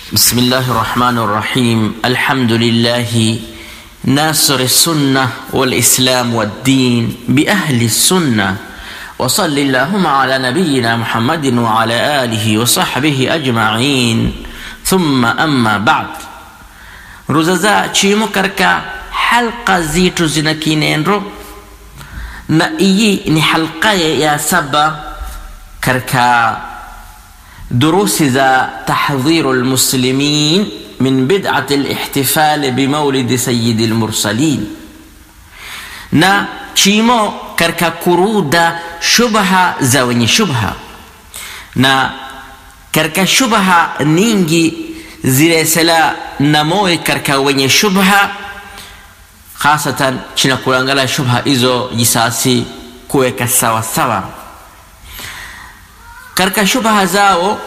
بسم الله الرحمن الرحيم الحمد لله ناصر السنة والإسلام والدين بأهل السنة وصل اللهم على نبينا محمد وعلى آله وصحبه أجمعين ثم أما بعد ruzaza chimo katika halqa zitu zina kinendo na iyi ni halqa ya saba katika durusi za tahdhiru lmuslimin min bid'ati lihtifali bimaulidi sayidi lmursalin na chimo katika kuruda shubha za wenye shubha na katika shubha ningi ziresela na moyo katika wenye shubha hasatan china kulangala shubha hizo jisasi kuweka sawa sawa katika shubha zao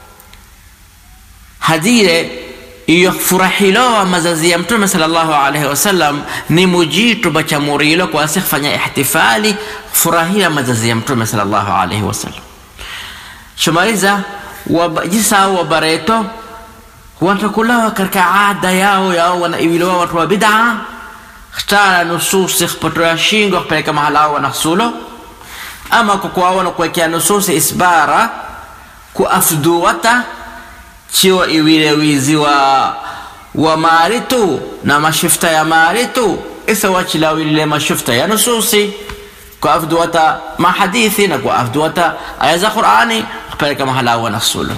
hadire iyo furahilowa mazazi ya mtume sallallahu alaihi wasallam ni mujitu bachamurilo kwasi kufanya ihtifali furahia mazazi ya mtume sallallahu alaihi wasallam shumaliza jisao wabareto watakulawa katika ada yao yao wanaiwiliwa watu wa bid'a htara nususi khpatoya shingo kupeleka mahala ao wanahsulo ama kukuawa na kuwekea nususi isbara kuafduwata chiwa iwile wizi wa wa mali tu na mashifta ya mali tu isa wachilawilile mashifta ya nususi kuafduwata mahadithi na kuafduwata aya za qurani kupeleka mahala ao wanahsulo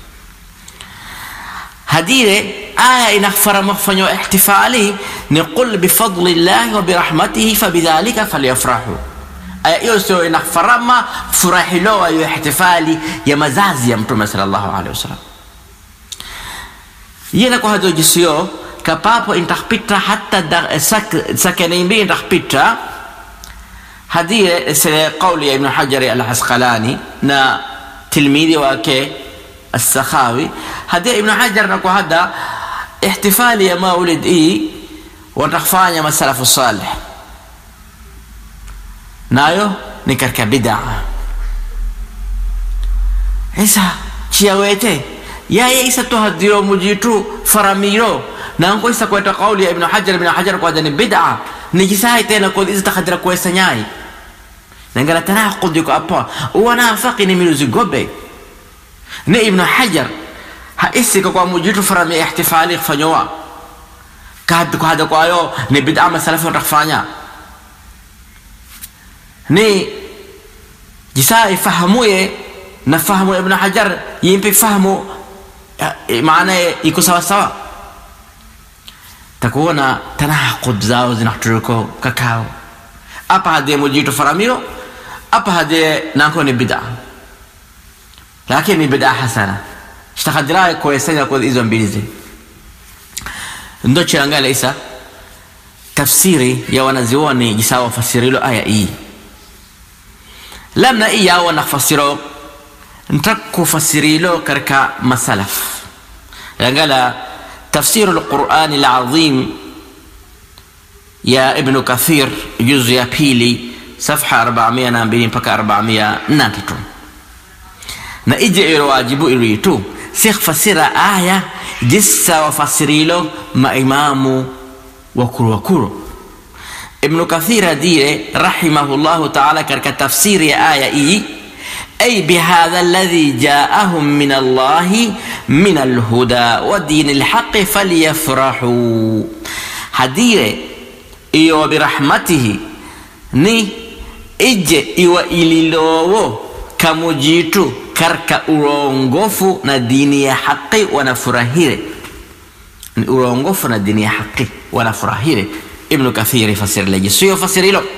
hadire aya inafara mafanywa ihtifali ni qul bifadli llahi wa birahmatihi fabidhalika falyafrahu aya hiyo sio inafarama furahilowa hiyo ihtifali ya mazazi ya mtume sallallahu alaihi wasallam yena kwa hado jisio kapapo intakpita hatta sak sakenimbi intakpita hadire sele qawli ya ibn hajar al-asqalani na tilmidhi wake السخاوي هدي ابن حجر نكو هذا احتفال يا مولد اي وتخفانيا ما السلف الصالح nayo ni katika bid'a isa chiawete yaye isa tohadiro mujitu faramiro nango isa kweta kauli ya ibn hajar ibn hajar kwa ni bid'a ni kisai tena kwa isa takhadira kwa sanyai nangala tanaqud yuko apa wanafaqi ni miluzi gobe ni ibnu hajar haisika kwa mujitu farami ihtifali kufanyowa kahadi kuhada kwayo ni bid'a masalafi watakufanya ni jisa ifahamuye na fahamu ibn hajar yimpi fahamu maana iko sawa sawa takuona tanaqud zao zinahturuko kakao apa hade mujitu faramiro apa hade nako ni bid'a lakini ni bidaa hasana shtakadira kuesanya kwa hizo mbili zi ndo chiangala isa tafsiri ya wanazioni jisawa fasirilo aya hii lamna hii yao wanafasiro ntakufasirilo katika masalaf yangala tafsiru lqurani lazim ya ibnu kathir juzu ya pili safha 402 mpaka 403 na ije ilo wajibu ilitu sikh fasira aya jissa wafasirilo maimamu wakuru wakuru ibnu kathir adire rahimahullahu taala katika tafsiri ya aya hii أي بهذا الذي جاءهم من الله من الهدى ودين الحق فليفرحوا هدير إيو برحمته ني إج إيو إليلوو كمجيتو karka urongofu na dini ya haqi wanafurahire ni urongofu na dini ya haqi wanafurahire ibnu kathiri fasiri leje sio fasiri hilo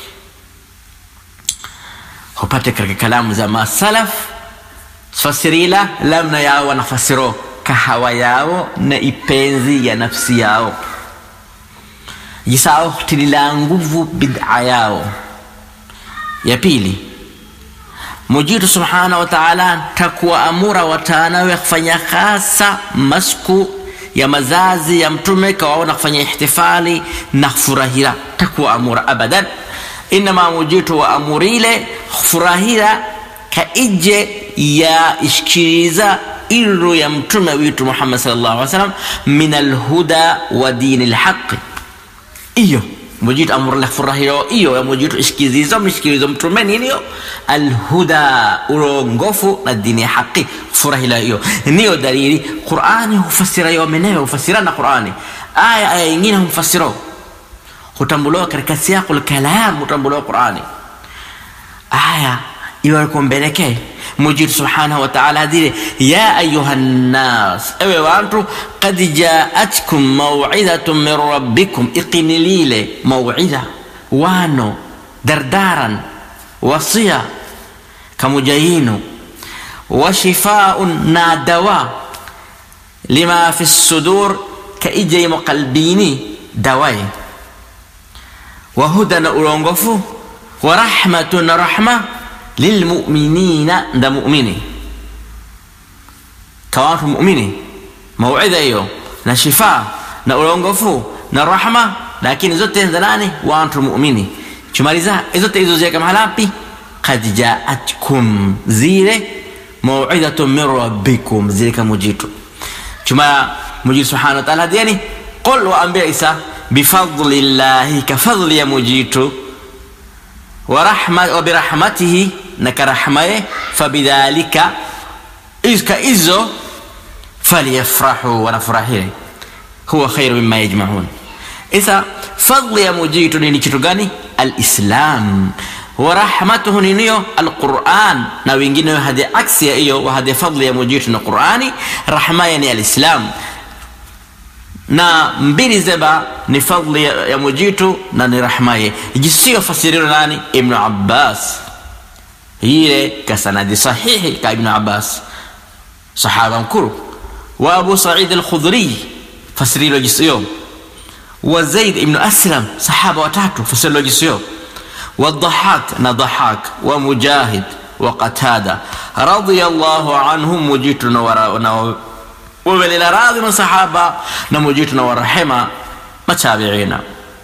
hupate katika kalamu za masalaf fasirila lamna yao wanafasiro kahawa yao na ipenzi ya nafsi yao jisao tilila nguvu bid'a yao ya pili mujitu subhanahu wa ta'ala takuwaamura watanawe kufanya hasa masku ya mazazi ya mtume kawaona kufanya ihtifali na furahira takuwaamura abadan inama mujitu waamurile furahira ka ije ya ishikiriza iru ya mtume witu muhammad sallallahu alaihi wasallam min alhuda wa dini lhaqi iyo mujitu amurla furahiro iyo ya mujitu ishikirizo mishikirizo mtume niniyo alhuda urongofu na dini ya haqi furahila iyo niyo dalili qurani hufasira yo menewe hufasira na qurani aya aya ingine humfasiro hutambuliwa katika siyaqul kalam hutambuliwa qurani aya iwarikumbeleke mujitu subhanahu wa ta'ala adire ya ayuha nnas ewe wantu qad jaatkum maw'idatun min rabbikum iqinilile maw'ida wano dardaran wasiya kamujayinu washifaun na dawa lima fi sudur ka ijeymo qalbini dawaye wahuda na ulongofu wa rahmatun na rahma lilmuminina nda mumini kawatu mumini mauidha hiyo na shifa na ulongofu na rahma lakini zote za nani wantu mumini chumaliza zote hizo ziweka mahalapi kad jaatkum zile mauidhatun min rabbikum zile kamujitu chuma mujitu subhanahu wa ta'ala hadiani qul waambia isa bifadli llahi kafadli ya mujitu wabirahmatihi na karahmaye fabidhalika iska izo falyafrahu wanafurahire huwa khairu mima yajmaun isa fadli ya mujitu nini kitu gani alislam warahmatuhu niniyo alquran na wengineyo hadi aksi ya hiyo wahadi fadli ya mujitu na qurani rahmaya ni alislam na mbili zeba ni fadli ya, ya mujitu na ni rahmaye jisiyo fasiriro nani ibnu abbas ile kasanadi sahihi ka ibnu abbas sahaba mkuru wa abu said alkhudri fasirilo jisiyo wa zaid ibnu aslam sahaba watatu fasirilo jisiyo والضحاك نضحاك ومجاهد وقتادة رضي الله عنهم مجيتنا وراء وبلنا راضي من صحابة نمجيتنا ورحمة متابعينا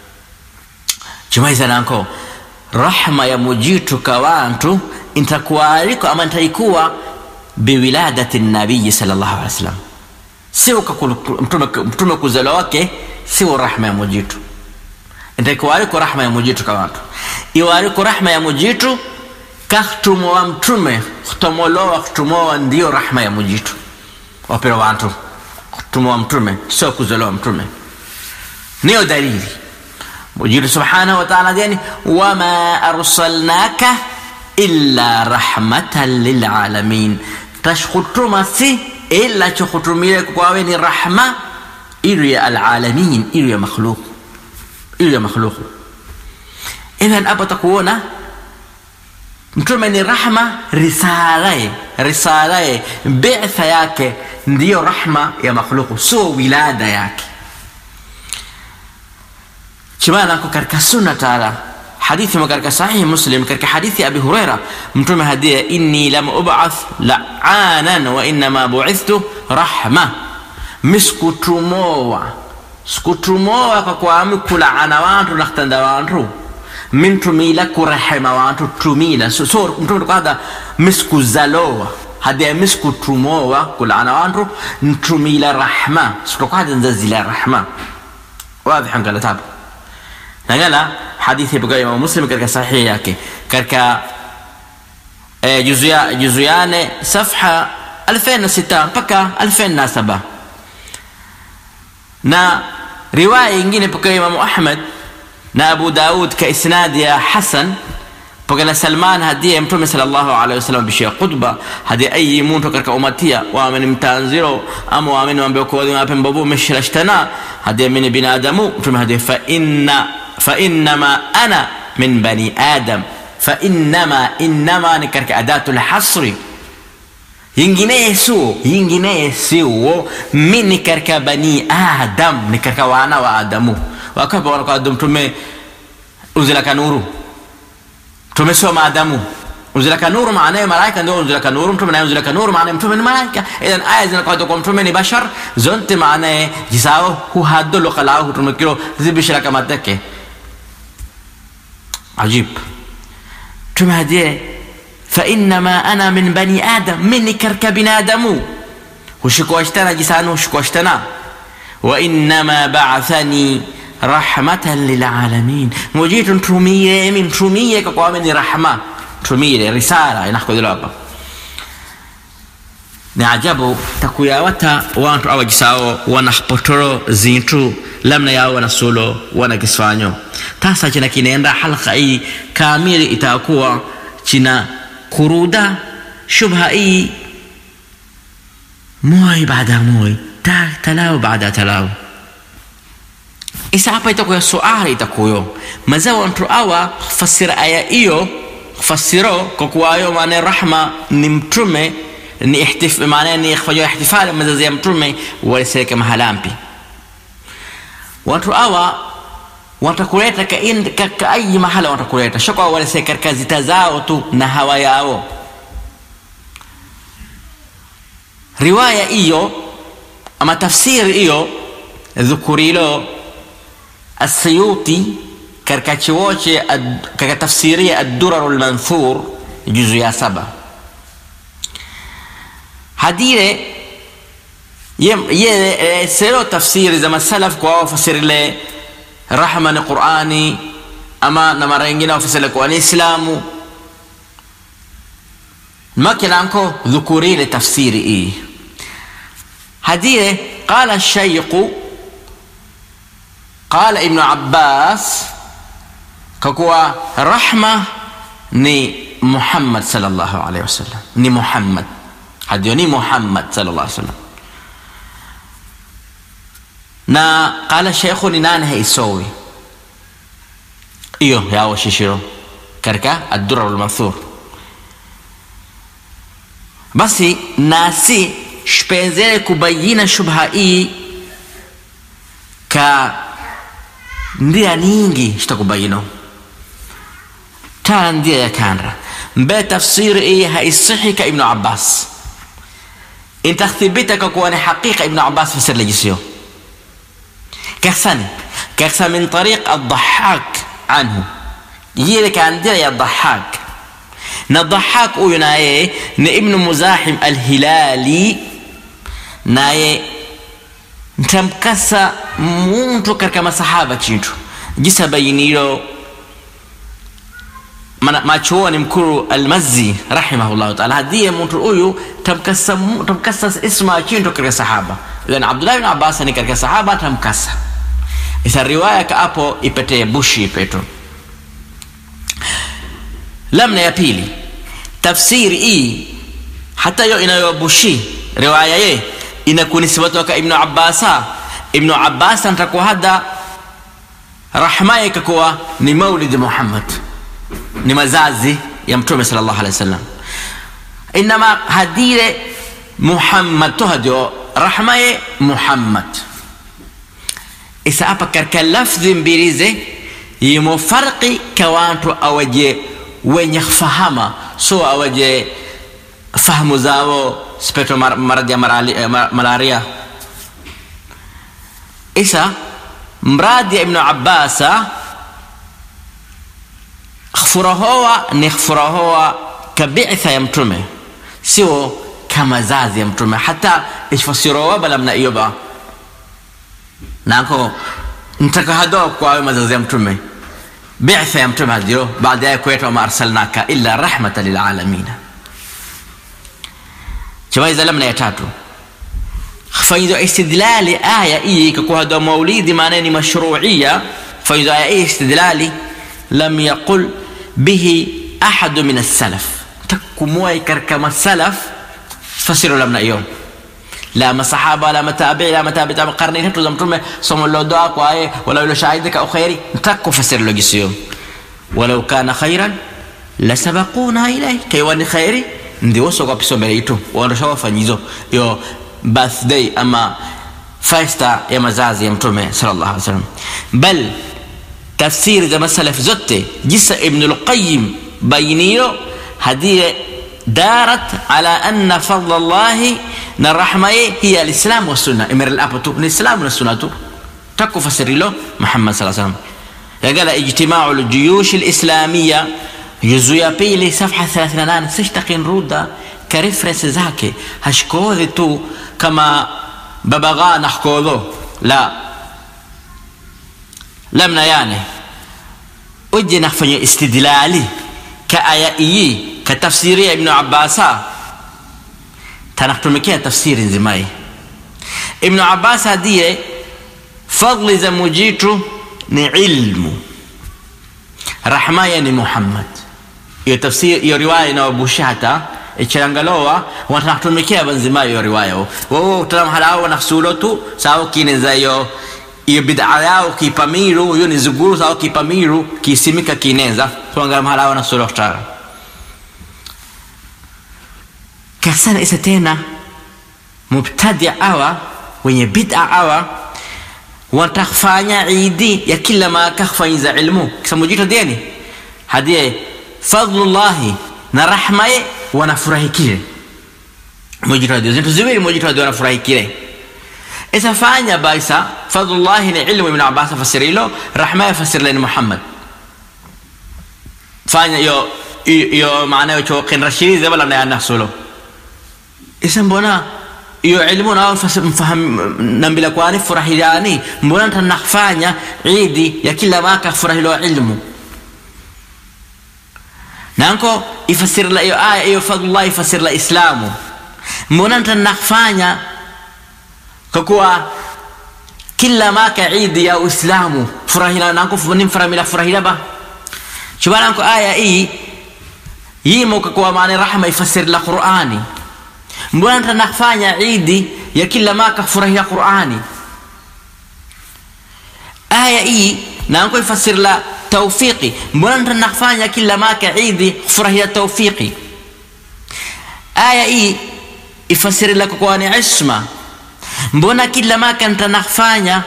جماعة نانكو rahma ya mujitu kawantu intakuwaliko ama ntaikuwa biwiladati nabiyi salllahu alih wasallam siwo mtume, mtume kuzaliwa wake siwo rahma ya mujitu ntaikuwaliko rahma ya mujitu kawantu iwaliko rahma ya mujitu kahtumowa mtume khtomolowa khtumowa ndiyo rahma ya mujitu wapira wantu khtumowa mtume sio kuzaliwa mtume niyo dalili mujitu subhanahu wa ta'ala yani wama arsalnaka illa rahmatan lilalamin tashkhutuma si illa chukhutumile kwawe ni rahma ilu ya alalamin ilu ya makhluq ilu ya makhluq idhan hapo takuona mtume ni rahma risalaye risalaye bitha yake ndiyo rahma ya makhluqu sio wilada yake chimanako katika sunna taala hadithi mo katika sahihi muslim katika hadithi abi huraira mtume hadia inni lam ubath laanan wa innama buithtu rahma misikutumowa sikutumowa kwa kwami kulaana wantu nakhtanda wantu min tumila kurehema wantu tumila so, so mtume tukada misikuzalowa hadia misikutumowa kulaana wantu ntumila rahma sitokada nzazila rahma واضح قال تابع nangala hadithi ipokewa imamu muslim katika sahihi yake katika e, juzia, juzuyane safha 2006 mpaka 2007 na riwaya ingine ipokewa imamu ahmad na abu daud ka isnadi ya hasan pokela salman hadiye mtume salllahu alehi wasallam bishia khutba hadi ayi muntu katika umatia waamini mtanziro ama waamini wambia kuwadhi wape mbabu meshirashtana hadi amini binadamu mtume hadi fa inna فإنما أنا من بني آدم فإنما إنما نكرك أداة الحصر yingine suo yingine siwo mi nikarka bani adam nikarka wana wa adamu wakapa wana kwa adamu tume unzilaka nuru tumesoma adamu unzilaka nuru maanaye malaika ndio unzilaka nuru mtume naye unzilaka nuru maanaye mtume ni malaika idhan aya zinakwenda kwa mtume ni bashar zonte maanaye jisao huhadolo kalao hutumikiro zibishira kama teke عجيب تما دي فإنما أنا من بني آدم مني كرك بنادم hushikuwashtana jisanu hushikuwashtana wa innama ba'athani rahmatan lilalamin mujitu ntumire emi ntumie kakwame ni rahma ntumire risala inakodhilo hapa ni ajabu takuyawata wantu awajisawo wana potoro zintu lamna yawo wana sulo wana kisfanyo tasa china kinaenda halqa hii kamili itakuwa china kuruda shubha hii moy baada moy ta talaw baada talaw isa hapa itakuwa suali itakuyo maza wantu awa fasira aya hiyo fasiro kwa kuwa ayo maana rahma ni mtume ni ihtif maana ni kufanya ihtifali mazazi ya mtume waliseke mahalampi watu awa watakuleta ka, in, ka, ka ayi mahala watakuleta shokwa waliseke katika zita zao tu na hawa yao riwaya hiyo ama tafsiri hiyo dhukurilo السيوطي كركاتشووشي كتفسيرية الدرر المنثور جزء يا سبا hadire ye, ye sero tafsiri za masalaf kwa wafasirile rahma ni qurani ama na mara ingine wafasile kwa ni islamu makilanko dhukurile tafsiri hii hadire qala shayqu qala ibnu abbas kakuwa rahma ni muhammad sallallahu alaihi wasallam ni muhammad hadiyo ni muhammad sallallahu alaihi wasallam na qala sheikhu ni nani haisowi iyo yawo shishiro katika addura lmanthur basi nasi shpenzele kubayina shubha hii ka ndia ningi shitakubayino tala ndia ya kandra mbe tafsiri hii haisihi ka ibnu abbas intathibita kuwa ni haqiqa ibnu abbas fasir lejisiyo كحسن كحسن من طريق الضحاك عنه يجي عندنا يا الضحاك نضحاك ويناي ابن مزاحم الهلالي naye ntamkasa muntu katika masahaba chintu jisa bayinilo machuoni mkuru almazi rahimahullahu taala hadiye muntu huyu tamkasa, tamkasa isma chintu katika sahaba idhan abdullah bin abbas ni katika sahaba tamkasa isa riwaya ka hapo ipetee bushi ipeto lamna ya pili tafsiri hii hata hiyo inayobushi riwaya ye inakunisibatoka ibnu abbasa ibnu abbasa ntakuwa hada rahma ikakuwa ni maulidi muhammad ni mazazi ya mtume sal llahu alehi wasallam inama hadire muhammad to hadio rahma ye muhammad isa hapa katika lafdhi mbirize yimo farqi ka wantu awaje wenye fahama so awaje fahamu zao speto mar, maradhi ya marali, eh, malaria isa mradi ya ibnu abbasa khfurahowa ni khfurahowa kabitha ya mtume sio kama zazi ya mtume hata ishfasirowa balamna iyo ba nako ntaka hadoa kwawe mazazi ya mtume bitha ya mtume hadio baada ya kueta wama arsalnaka illa rahmatan lilalamina chawaiza lamna ya tatu faido istidlali aya hii ikakuwa hadoa maulidi maana ni mashruia faido aya hii istidlali lam yaqul bihi ahadu min alsalaf takumwai katika masalaf fasiro lamna hiyo la masahaba la matabi la matabi tabi karne tatu za mtume somo lodoa kwa aye wala ilo shahidika au khairi ntako fasiri logisio walau kana khairan la sabaquna ilay kaiwa ni khairi ndi woso kwa piso mbele itu waondosha wafanyizo yo birthday ama festa ya mazazi ya mtume sallallahu alaihi wasallam bal tafsiri za masalaf zote jisa ibn al-qayyim bainio hadiye دارت على أن فضل الله الرحمة هي الإسلام والسنة إمر الأبتو الإسلام والسنة تكو فسر له محمد صلى الله عليه وسلم قال اجتماع الجيوش الإسلامية جزء بيلي صفحة 38 سيشتقين رودا ka reference zake hashkodhi tu kama babagha nahkodho la lamna yani uje nafanya istidlali ka aya iyi ka tafsiri ya ibnu abbasa tanaktumikia tafsiri nzimai ibnu abbas adiye fadli za mujitu ni ilmu rahmaya ni muhammad iyo tafsiri iyo riwaya inawabushata ichangalowa watanaktumikia banzima iyo riwaya wowo talamhalao naksulo tu sawo kineza iyo iyo bid'a yao kipamiru iyo ni zuguru sawo kipamiru kisimika kineza tuangala mahalao naksulo tara kasana isa tena mubtadia awa wenye bid'a awa watakfanya idi ya kila ma kakfanyiza ilmu kisamujito deni hadie fadlullahi na rahmaye wanafurahikile mujitadio zintu ziwili mujitadio wanafurahikile isa fanya baisa fadlullahi ni ilmu ibn abbas fasirilo rahmaye fasirila ni muhammad fanya yo iyo maana yo choqin rashidi wala na nasulo isa mbona iyo ilmu nao mfaham nambila kwani furahilani mbona tanakfanya idi ya kila mwaka furahilo ilmu nanko ifasirla iyo aya iyo fadlullah ifasirla islamu mbona tanakfanya kwa kuwa kila mwaka idi ya uislamu furahila nanko nimfaramila furahila ba chubananko aya hii yimo kwa kuwa maana rahma ifasirla qurani mbona tanafanya idi ya kila mwaka furahia qurani aya hii nanko ifasirla tawfiqi mbona tanafanya kila mwaka idi furahia tawfiqi aya hii ifasirla kwa ni isma mbona kila mwaka tanafanya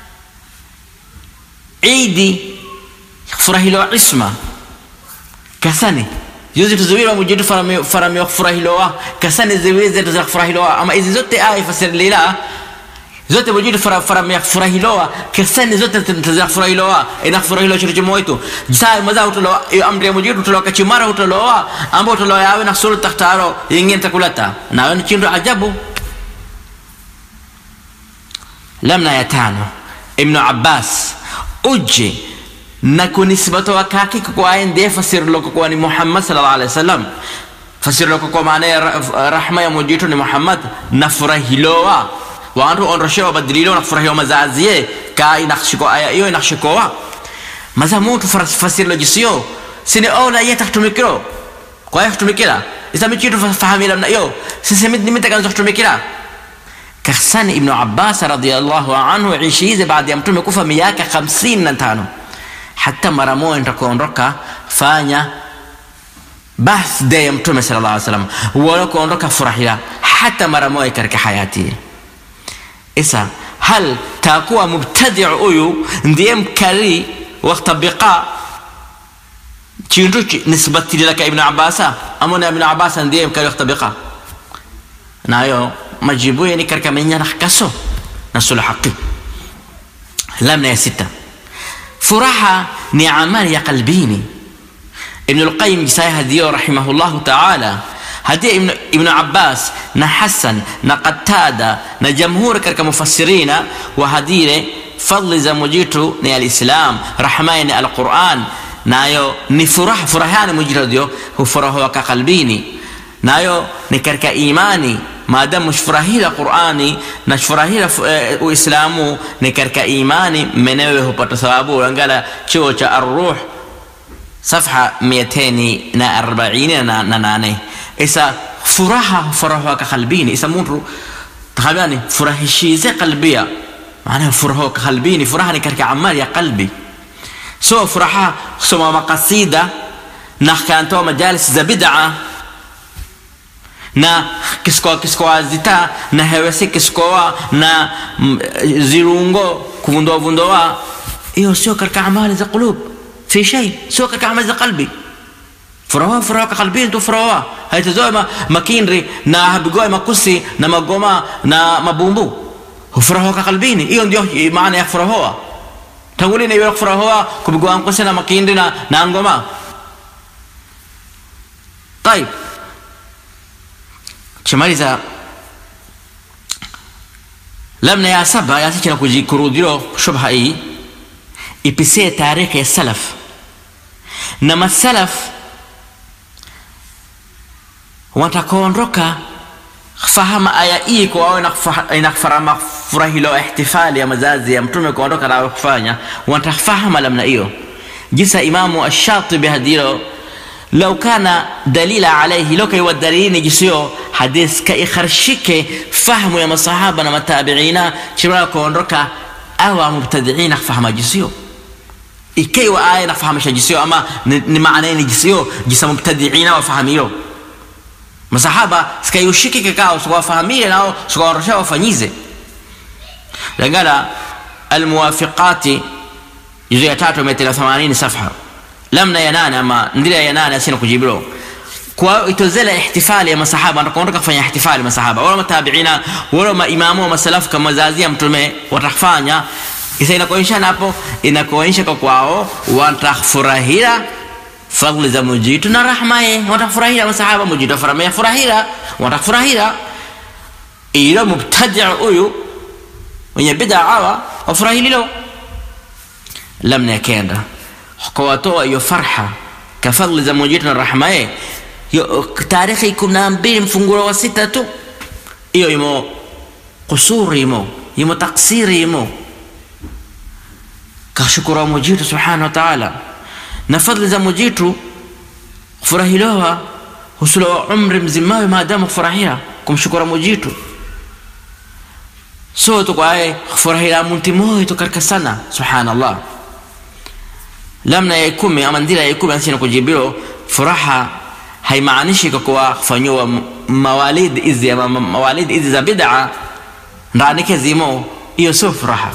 idi furahilo isma kasani juzi tuziwira mujitu faramio kufurahilowa kasani ziwiri zetu za kufurahilowa ama hizi zote aya ifasirilila zote mujitu faramia kufurahilowa kasani zote za kufurahilowa ina kufurahilowa chitu chimoitu saa maza utolowa iyo amri ya mujitu utolowa kachimara utolowa amba utolowa yawe na suru takhtaro yingine takulata nawe ni chindu ajabu lamna ya tano ibnu abbas uje na kunisbatoa kake kwa ndiye fasirilo kwa ni Muhammad sallallahu alaihi wasallam fasirilo kwa maana ya rahma ya mujitu ni Muhammad na furahilowa wantu ondoshewa badililo na furahiwa mazazie ka inakshiko aya hiyo inakshikowa maza mutu fasirilo jisio sini ola ya tahtumikiro kwa ya tahtumikira isa michitu fahamila na hiyo sisi mimi nitakaanza kutumikira kahsani ibn Abbas radiyallahu anhu ishize baada ya mtume kufa miaka 55 hata mara moja nitakuondoka fanya birthday ya mtume sallallahu alaihi wasallam wala kuondoka furahia hata mara moja katika hayati isa hal takuwa mubtadi huyu ndiye mkari waktabiqa chintu nisbati laka ibn abasa amona ibn abasa ndiye mkari waktabiqa nayo majibu yani katika menya nakaso na sulu haqi lamna ya sita furaha ni amali ya qalbini ibn alqayim jisaya hadiyo rahimahullahu taala hadiya ibn, ibn abbas na hasan na qatada na jamhuri katika mufassirina wa hadire fadli za mujitu ni alislam rahmani ni alquran nayo ni furaha furahani mujitu dio hufuraha ka qalbini nayo ni katika imani maadamu shfurahila qurani na shfurahila uh, uislamu ni katika imani menewe hupata thawabu angala chuo cha arruh safha 240 na, na nane isa furaha furaha ka qalbini isa mtu tahabani furahishize qalbia maana furaha ka qalbini furaha ni katika amali ya qalbi so furaha kusoma makasida na kantoa majalis za bid'a na kiskoa kiskoa zita na hewesi kiskoa na zirungo kuvundoa vundoa hiyo sio katika amali za qulub fi shay sio katika amali za qalbi furaha furaha qalbi tu furaha haitazoe ma, makinri na habigoe makusi na magoma na mabumbu furaha ka qalbini hiyo ndio maana ya furaha tangulini hiyo furaha kubigoa makusi na makindri na, na ngoma طيب chimaliza lamna ya saba yasichina kujikurudhiro shubha hii ipisie tarehe ya salaf na masalaf watakoondoka fahama aya hii kwa wao inafarama furahilo ihtifali ya mazazi ya mtume kuondoka na kufanya watafahama lamna hiyo jisa imamu ash-shatibi hadiro لو كان دليل عليه لو كي ودليل جسيو حديث كي خرشك فهم يا مصحابة ما تابعينا شبرا كونركا أو مبتدعين فهم جسيو إكي وآية نفهم جسيو أما نمعنين جسيو جس مبتدعين وفهميو masahaba sikaiushiki kikao sikuwafahamie nao sikuwarosha wafanyize lagala almuwafiqati juzu ya tatu mia tela themanini safha lamna ya nane ama ndira ya nane asina kujibiro kwa itozela ihtifali ya masahaba natakuondoka kufanya ihtifali masahaba wala matabiina wala maimamu wa masalafu kama zazi ya mtume watafanya isa inakuonyesha napo inakuonyesha kwa kwao watafurahia fadhli za mujitu na rahma ye watafurahia masahaba mujitu afaramia furahira watafurahira ilo mubtadia huyu mwenye bida awa wafurahililo lamna ya kenda kawatoa hiyo farha ka fadhli za mujitu na rahma ye tarehe kumi na mbili mfungulo wa sita tu hiyo imo kusuri imo imo taksiri imo kashukuru mujitu subhanahu wa ta'ala na fadhili za mujitu kufurahilowa husulowa umri mzimawe maadamu kufurahia kumshukura mujitu so tukwaye kufurahila muntu moyo tukarika sana subhanallah lamna ya ikumi ama ndira ya ikumi ansina kujibiro furaha haimaanishi kwa kuwa kufanyiwa mawalid izi ama mawalid izi za bid'a ndanike zimo hiyo sio furaha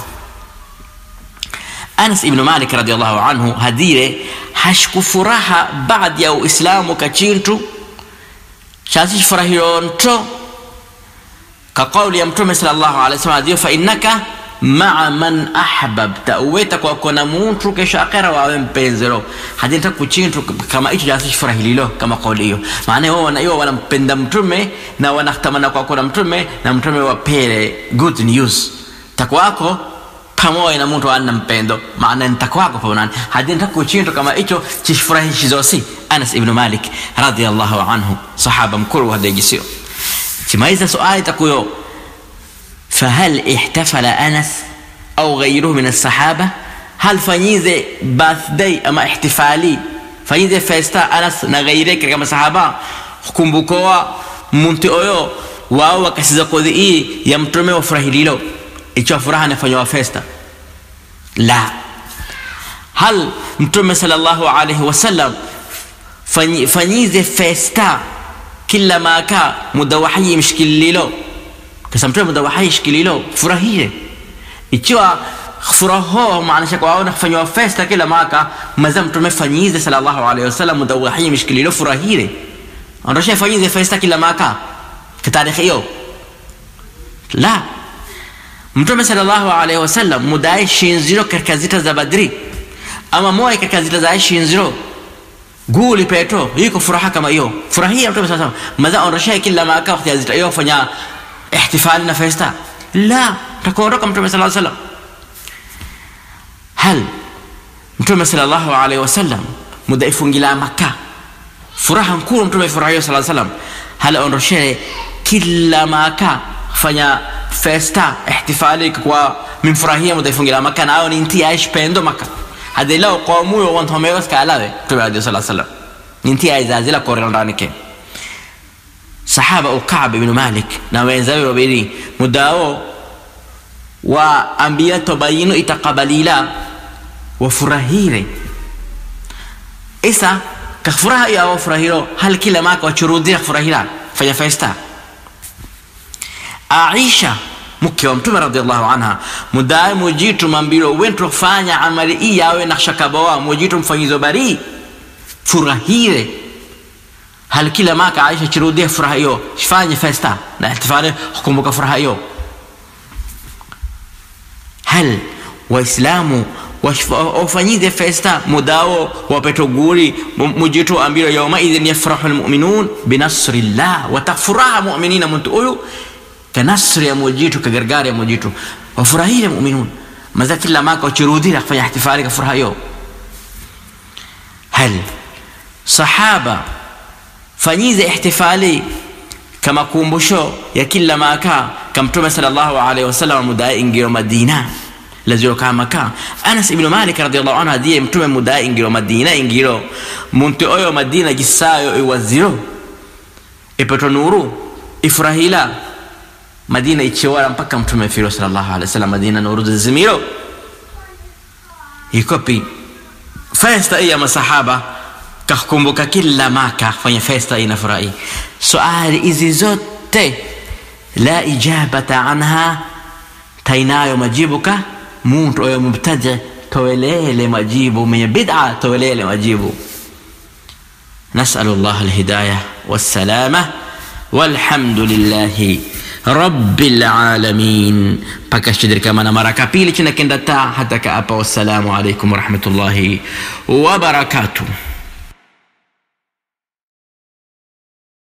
Anas ibn Malik radhiallahu anhu hadire hashkufuraha baada ya Uislamu kachintu chasi furahiro nto ka kauli ya Mtume sallallahu alaihi wasallam adio fa innaka maa man ahbabta uweta kwa kona muntu kesho akhera wawe mpenzero hadinta kuchintu kama hicho chasi furahililo kama kauli hiyo maana wao wana hiyo wanampenda mtume na wanatamana kwa kona mtume na mtume wapele good news takwako pamoja na mtu ana mpendo maana nitakwako pamoja hadi nitakuchinto kama hicho chifurahishi zosi Anas ibn Malik radhiyallahu anhu sahaba mkuru wa dejisio chimaiza suali takuyo فهل احتفل أنس أو غيره من الصحابة هل فنيزة باثدي أما احتفالي فنيزة فيستا أنس نغيرك كما صحابة kumbukoa muntu oyo wao wakasiza kodhi hii ya mtume wafurahililo ikiwa furaha inafanywa festa la hal mtume sallallahu alaihi wasallam fanyi, fanyize festa kila maka muda wahayi mshikililo kasa mtume muda wahayi shikililo furahie ikiwa furaho maanisha kwa wao kufanywa festa kila maka maza mtume fanyize sallallahu alaihi wasallam muda wahayi mshikililo furahire ondosha fanyize festa kila maka kitarikhi hiyo la mtume sallallahu alaihi wasallam mudae shinziro katika zita za badri ama moja katika zita za shinziro guli peto iko furaha kama hiyo furahia mtume sallallahu alaihi wasallam madha ondosha kila maka wakati ya zita hiyo fanya ihtifali na festa la takuondoka mtume sallallahu alaihi wasallam hal mtume sallallahu alaihi wasallam muda ifungila maka furaha nkuru mtume furahia sallallahu alaihi wasallam hal ondoshe kila maka fanya festa ihtifali kwa mimfurahia mudaifungira maka nayo ni nti aish pendo maka hadi lao kwa muyo wantu wamewas kalawe tume adi sallallahu alaihi wasallam ni nti aizazila korera ndani ke sahaba ukab ibn malik na wenzawe wawili mudao wa ambia tobayinu itakabalila wafurahire isa kafuraha ya wafurahiro hal kila maka wachurudira furahira fanya festa aisha mke wa mtume radhiallahu anha mudae mujitu mambilo wento fanya amali hii yawe na shakabawa mujitu mfanyizo bari furahire hal kila maka aisha chirudie furaha hiyo fanye festa na ihtifali hukumbuka furaha hiyo hal waislamu wafanyize festa mudao wapetoguri mujitu ambiro yaumaidhin yafrahu lmuminun binasrillah watafuraha muminina muntu uyu kanasri ya mujitu kagargari ya mujitu wafurahile muminun maza kila maka wachirudhira kufanya ihtifali kafuraha yo hal sahaba fanyize ihtifali kama kumbusho ya kila maka kamtume sallallahu alaihi wasallam mudae ingiro madina laziro kama ka anas ibn malik radiyallahu anhu adiye mtume mudae ingiro madina ingiro muntu oyo madina gisayo iwaziro ipeto nuru ifurahila madina ichiwara mpaka mtume firo sallallahu alaihi wasallam madina nuru zimiro ikopi festa ya masahaba kakumbuka kila maka fanya festa inafurahi suali hizi zote la ijabata anha tainayo majibuka muntu oyo mubtadi towelele majibu mwenye bid'a towelele majibu نسأل الله الهداية والسلامة والحمد لله رب العالمين pakashidiri kama na mara kapili china kenda ta hata kaapa wassalamu alaikum warahmatullahi wabarakatuh